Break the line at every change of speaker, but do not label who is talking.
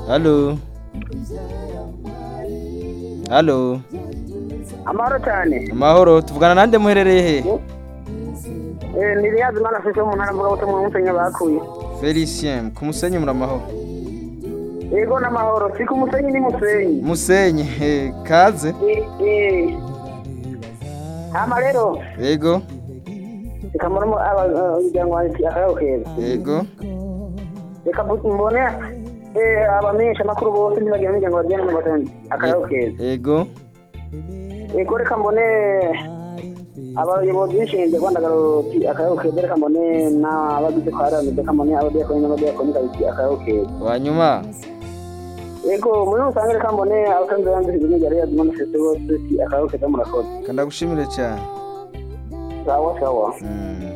halo halo
amahoro cyane
amahoro tuvugana nande muherereye he
Eh, ni riyazi mwana afite wo mu ntara mvugabutumwa mu musenyi bakuye
felicien ku musenyi muri amahoro
yego n'amahoro si ku musenyi ni musenyi
musenyi eh, kaze
Eh, eh. hama rero
yego
reka murimo umuryango wanjye akayabo keza
yego
reka bu- mbone eh, abamenyesha amakuru bose ntibagira umuryango baryana mu batanzi akayabo keza
yego
yego reka mbone abayobozi b'inshinge rwandagaro akayabo keza reka mbone n'abagize kwa ramido reka mbone abadiyakoni n'abadiyakoni kabiki akayabo keza
wanyuma
yego muri rusange reka mbone abasanzwe bandikije ibintu bya radiyo manifesto bose ati akaboko keza murakoze
kandagushimire cyane
sawa sawa
Mm.